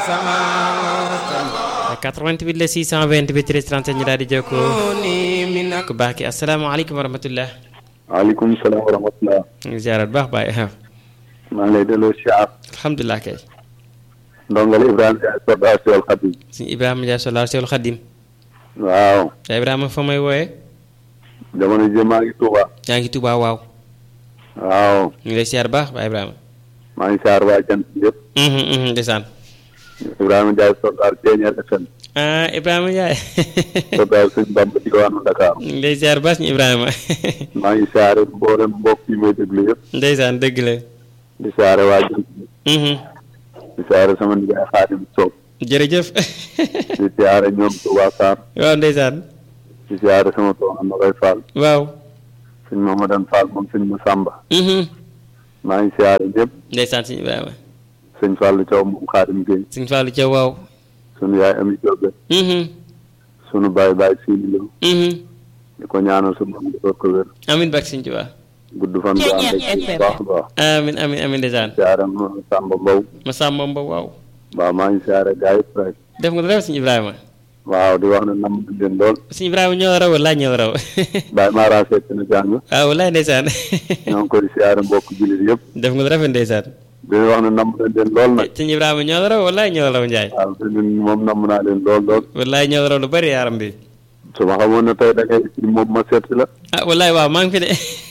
88 la 628 13 37 ñu daal di jokkoo ku baax ki asalaamaaleykum wa rahmatullah. waaleykum salaam wa rahmatullah. ñu ngi ziarat baax baay. maa ngi lay delloo siyaar. alhamdulilah kay. ndongal Ibrahima Ndiaye soldat Seul Khadim. suñu Ibrahima Ndiaye soldat Seul Khadim. waaw. yaa Ibrahima fa may wooyee. jamono ji maa ngi Touba. yaa ngi Touba waaw. waaw. ñu ngi lay siyaar baax baay Ibrahima. maa ngi siyaar waa jant bi yëpp. ndeysaan. Ibrahima Ndiaye soldat Thiéniere FM. ah Ibrahima Ndiaye. soldat Sëñ Bamba diwaanu Dakar. ñu ngi lay siyaar baax ñu Ibrahima. maa ngi siyaare mboolem mbokk yi may déglu yëpp. ndeysaan dëgg la. di siyaare waa jant bi. di siyaare sama nijaay Xaadim Sow. jërëjëf. di siyaare ñoom Touba Sarr. waaw ndeysaan. di siyaare sama soxna Nogoy Fall. waaw. sëñ Mamadou Fall moom sëñ Massamba. maa ngi siyaare ñëpp. ndeysaan suñu Ibrahima. sëñ Fallou Thiaw moom Xaadim Gueye. suñu Fallou Thiaw waaw. sunu yaay Ami Diop. sunu baay baay Sini Lo. di ko ñaanal su moom defal ko wér. amin bak sëñ Tuubaa. gudd fan bu ànd ak bu baax a baax. amin amin amin ndeysaan. siyaare ma Samba Mbow. ma Samba Mbow waaw. waaw maa ngi siyaare gars yëpp rek. def nga dara suñu Ibrahima. waaw di wax ne nam nañ leen lool. suñu Ibrahima ñoo raw wala ñoo raw. Baye Mara fekk na jàng. waaw walaay ndeysaan. ñoo ngi koy siyaare mbokk jullit yëpp. def nga rafet ndeysaan. di wax ne nam nañ leen lool nag. suñu Ibrahima ñoo raw walaay ñoo raw Njaay. waaw te ñun moom nam naa leen lool lool. walaay ñoo raw lu bari yaaram bi. su ma xamoon ne tey da ngay ci moom ma seet si la. ah walaay waaw maa ngi fi de.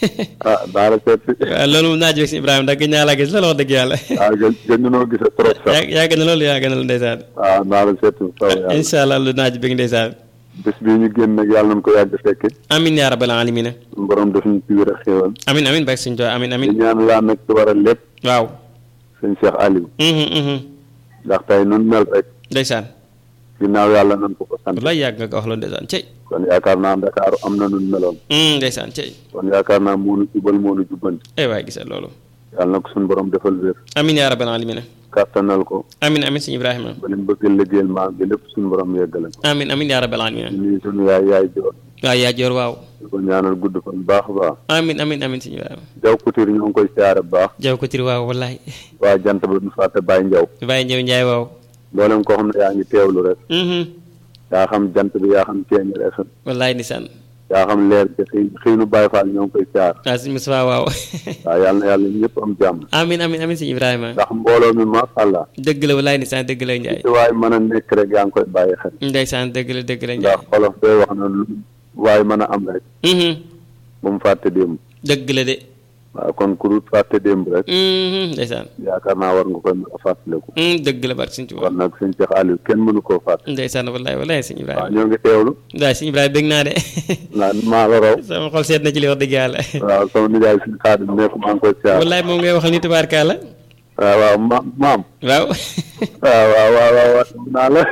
ah daa la seet si. waaw loolu moom naa jóg si Ibrahima da gëj naa laa gis loolu wax dëgg yàlla. waaw gën gën ñoo gis trop sax. yaa yaa gën a loolu yaa gën a loolu ndeysaan. waaw naa la seet si saw yàlla. incha allah lu naaj bëgg ndeysaan. bés bii ñu génn nag yàlla nañ ko yàgg fekke. amin yaa rabbal alamina. suñu borom def ñu ci wér ak xéewal. amin amin bak suñu Tuubaa amin di amin. ñaan laa nag ci waral lépp. waaw. sëñ Cheikh Aliou. mhm mhm ndax tey nun mel rek. ndeysaan. ginnaaw yàlla nañ ko ko sant. wallaay yàgg nga ko wax loolu ndeysaan cey. kon yaakaar naa Dakar am na nun meloon. Mm, ndeysaan cey. kon yaakaar naa moonu jubal moonu jubbanti. ay waay gisal loolu. yàlla na ko suñu borom defal wér. amin yaa rabbal alamina. kàttanal ko. amin amin suñu Ibrahima. ba lim bëgg liggéeyal maam bi lépp suñu borom yeggale ko. amin amin yaa rabbal alamina. di nuyu suñu yaay yaay joor. waaw yaa joor waaw. di ko ñaanal gudd fan bu baax a baax. amin amin amin suñu Ibrahima. jaw couture ñoo ngi koy siyaare bu baax. jaw ko tir waaw wallaay. waa jant ba du fàtte Baye Njaw. bàyyi ñëw njaay waaw. mboolem koo xam ne yaa ngi teewlu rek. mhm yaa xam jant bi yaa xam Thiéniere FM. wallaay ndeysaan. yaa xam leer bi xëy xëy nu Baye Fall ñoo ngi koy siyaar. waaw suñu Mustafa waaw. waaw yàlla na yàlla ñëpp am jàmm. amin amin amin suñu Ibrahima. ndax mbooloo mi macha allah. dëgg la wallaay ndeysaan dëgg la njaay. ci waaye mën a nekk rek yaa ngi koy bàyyi xel. ndeysaan dëgg la dëgg la njaay. ndax xolof day wax na lu waaye mën a am rek. mhm bu mu fàtte démb. dëgg la de. waaw kon ku dul fàtte démb rek. mhm ndeysaan. yaakaar naa war nga koy mën a fàttaliku. Mm, dëgg la barke suñu Tuubaa. kon nag sëñ Cheikh Aliou kenn mënu koo fàtte. ndeysaan wallaay wallaay suñu waaw Ibrahima. ñoo ngi teewlu. waaw suñu Ibrahima bëgg naa de. naan maa la raw. sama xol seet na ci li wax dëgg yàlla. waaw sama nijaay suñu xaadim nekk maa ngi koy siyaar. wallaay moom ngay waxal ni tubaarkaala. waaw waaw ma maam. waaw. waaw waaw waaw waaw waaw naa la.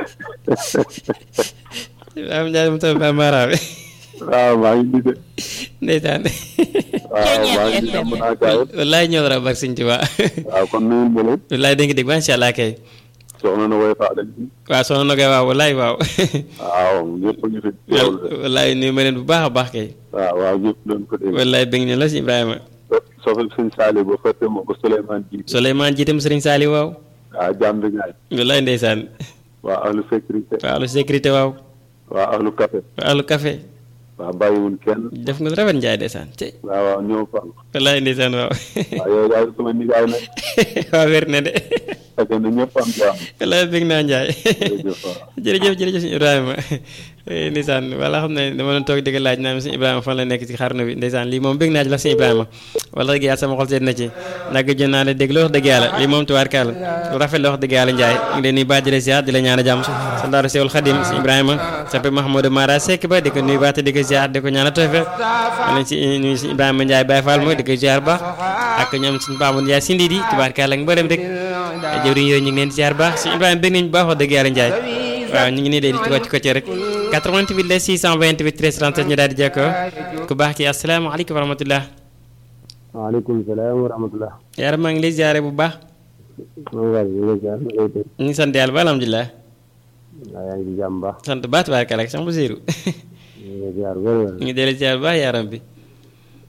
Ibrahima Ndiaye mu taw ba maaraawe. waaw maa ngi nii de. ndeysaan. waaw maa ngi nii am naa gaa yëpp. wallaay ñëw dara barke suñu Tuubaa. waaw kon nuyu ma leen. wallaay dégg nga dégg macha allah kay. soxna na woy faa dañ ci. waaw soxna Nogaye waaw wallaay waaw. waaw ñëpp a ngi fi teewlu de. wallaay nuyu ma leen bu baax a baax kay. waaw waaw ñëpp doon ko dégg. wallaay bëgg ñu la si Ibrahima. soxna suñ Saali ba fàtte ma ko Souleymane Diouf. Souleymane jiitam Sëriñ Saali waaw. waaw jàmbi ñaay. wallaay ndeysaan. waa ahlu sécurité. waaw lu sécurité waaw. waa ahlu café. waaw lu café. waa bàyyiwul kenn. def nga lu rafet njaay ndeysaan cey. waaw waaw ñëw fal. wallaay ndeysaan waaw. waaw yow daal sama nijaay nag. waaw wér na de. fekk na ñëpp am jàmm. wallaay bëgg naa njaay. jërëjëf waaw. jërëjëf jërëjëf suñu Ibrahima ndeysaan wala xam ne dama doon toog di ko laaj naan suñu Ibrahima fan la nekk ci xarnu bi ndeysaan lii moom bëgg naa ci la suñu Ibrahima wala dëgg yàlla sama xol seet na ci nag jën naa la dégg la wax dëgg yàlla lii moom tubaarkàlla lu rafet la wax dëgg yàlla Njaay ngi leen nuyu baax di la ziar di la ñaan a jàmm sa ndaaru Sewul Xadim suñu Ibrahima sappe Mahamadou Mara Seck ba di ko nuyu baax te di ko ziar di ko ñaan a toofe lañ si nuyu suñu Ibrahima Njaay Baye Fall mooy di ko ziar baax ak ñoom suñu Paamu Njaay sindi di tubaarkàlla ak mbërëm rek jëwriñ yooyu ñu ngi leen di ziar baax suñu Ibrahima bëgg nañu baax wax dëgg yàlla Njaay waaw ñu ngi nii day di ci wàcc ko ci rek 88 la 628 13 37 ñu daal di jekkoo ku baax ki asalaamaaleykum wa rahmatullah waaleykum salaam wa rahmatulah. yaara maa ngi lay ziare bu baax maa ngi lay ziar maa ngi lay dégg. ñu ngi sant yàlla ba alhamdulilah waaw yaa ngi ci jàmm baax. sant baat baarkala ak sax bu siiru ñu ngi lay ziar wér wér. ñu ngi dellu ziar bu baax yaaram bi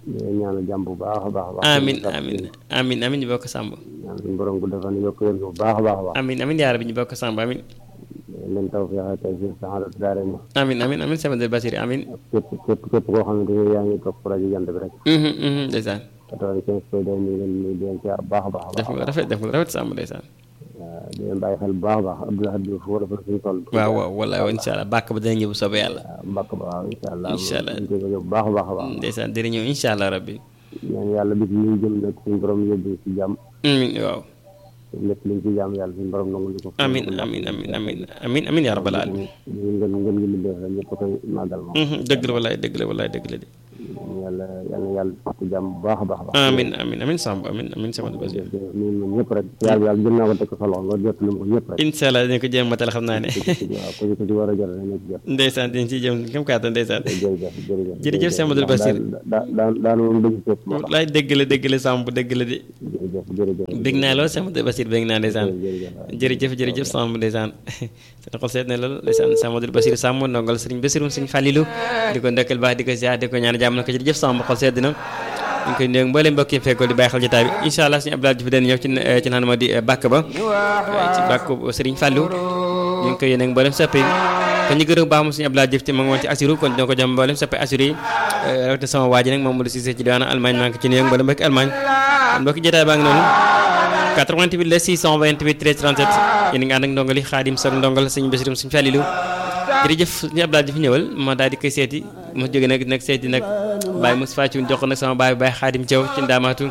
di ñaanal jàmm bu baax a baax a baax amin amin amin amin ñu bokk sàmb ñaan suñu borom gu defal yokk wér bu baax a baax a baax amin amin yaa rabbi ñu bokk sàmb amin leen taw feexe tey si saxarat daare ma amin amin amin sama del basiri amin képp képp képp koo xamante ne yaa ngi topp rajo jant bi rek Mhm, mhm, ndeysaan quatre-vingt-quinze point deux ñu ngi leen di di leen siyaar bu baax a baax a def baax nga rafet def nga rafet sàmb ndeysaan waaw di leen bàyyi xel bu baax a baax Abdoulaye Diouf foo dafa suñu toll waaw waaw wallaay incha allah bàkk ba dana ñëw bu soobee yàlla waaw mbàkk ba waaw incha allah Incha allah. ñu koy bëgg bu baax a baax a baax ndeysaan dina ñëw incha allah rabbi ñaan yàlla bis li ñu jëm nag suñu borom yóbbu ci jàmm amin waaw lépp liñ ci jàmm yàlla suñu borom nangu ñu ko amin amin amin amin amin amin yaa rabbal alamin ñu ngeen ngeen ngi liggéey rek ñëpp koy màggal moom Mhm, dëgg la wallaay dëgg la wallaay dëgg la de yàlla yàlla yàlla def ci jàmm bu baax a baax a baax amin amin amin sàmb amin amin sama del basiri ñu ñun ñëpp rek yàlla yàlla jëm naa ko teg ko sa loxo nga jot lu ko ñëpp rek incha allah dinañ ko jéem matal xam naa ne waaw ku ci ku ci war a jot rek na ci jot ndeysaan dinañ ciy jëm kam kàttan ndeysaan jërëjëf jërëjëf Jërëjëf Cheikh Amadou Bassir. daan daan daan moom dëgg fépp moo tax wallaay dëgg la dëgg la sàmb dëgg la de jërëjëf jërëjëf bég naa lool sama Basir bég naa ndeysaan jërëjëf jërëjëf jërëjëf Samb ndeysaan seen xol seet na lool ndeysaan Samadou Basir Samb ndongal sëriñ Basirum sëriñ Fàllilu di ko ndekkal baax di ko ziar di ko ñaan jàmm na ko jërëjëf Samb xol sedd na ñu ngi koy nuyu mbooleem mbokk yi fekkoo di bàyyi xel jotaay bi incha allah suñu Abdoulaye Diouf dana ñëw ci ci naan ma di bàkk ba ci bàkk sëriñ Fàllu ñu ngi koy yéene ak mbooleem soppe yi kon ñu gërëm baax moom suñu Abdoulaye Diouf ci ma ngi woon ci assuru kon dina ko jëm mbooleem soppe assuru yi rawatina sama waa ji nag Mamadou Cissé ci diwaanu Allemagne maa ngi ko ci nuyu ak mbooleem mbokk Allemagne kon mbokki jotaay baa ngi noonu 88 la 628 13 37 yéen a ngi ànd ak ndongali xaadim soog ndongal sëñ Basirum sëñ Falilu jërëjëf suñu Abdoulaye di fi ñëwal ma daal di koy seeti ma jóge nag nag seeti nag Baye Moustapha Thioune jox ko nag sama baay Baye Xaadim Thiaw ci ndaamaatu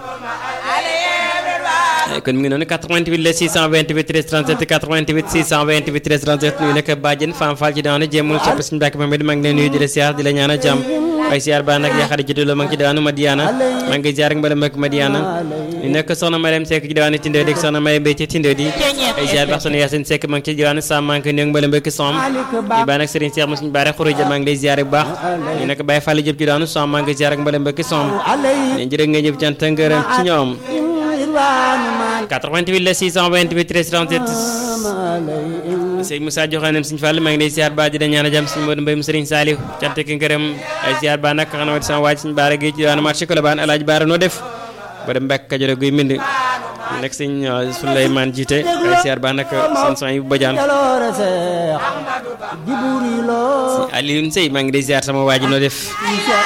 kon mi ngi noonu 88 la 628 13 37 88 628 13 37 nuyu nag bàjjen Fam Fall ci daanu jéemul sopp suñu Mbàkke Mamed maa ngi leen nuyu di la siyaar di la ñaanal jàmm waaye siyaar baa nag yaxari ci dula ma ngi ci daanu Madiana maa ngi siyaar ak mbalam ak Madiana ñu nekk soxna Mariam Seck ci diwaanu Tindoo di soxna Mariam Mbay ci Tindoo di ay siyaar baax soxna Yacine Seck maa ngi ci diwaanu Sam maa ngi koy nuyu ak mbalam ak Som ñu baa nag Serigne Cheikh Moussa Bare Khouroudia maa ngi lay siyaar bu baax ñu nekk Baye Fall jëp ci daanu Som maa ngi siyaar ak mbalam ak Som ñu jërë ngeen jëf cant ngërëm ci ñoom 88 la 628 13 37 sëñ Moussa joxaanam suñu Fall maa ngi lay siyaar ba di la ñaan a jàmm suñu Modou Mbaye mu Serigne Saliou cant ki ngërëm ay siyaar ba nag xanaa sama waaj suñu baara gi ci daanu marché Colobane alaaji baara noo def ba dem Mbàkke Kajoor guy mbind nekk sëñ Souleymane jiite ay siyaar ba nag seen son yi bu bajaan Alioune Sey maa ngi lay siyaar sama waaj noo def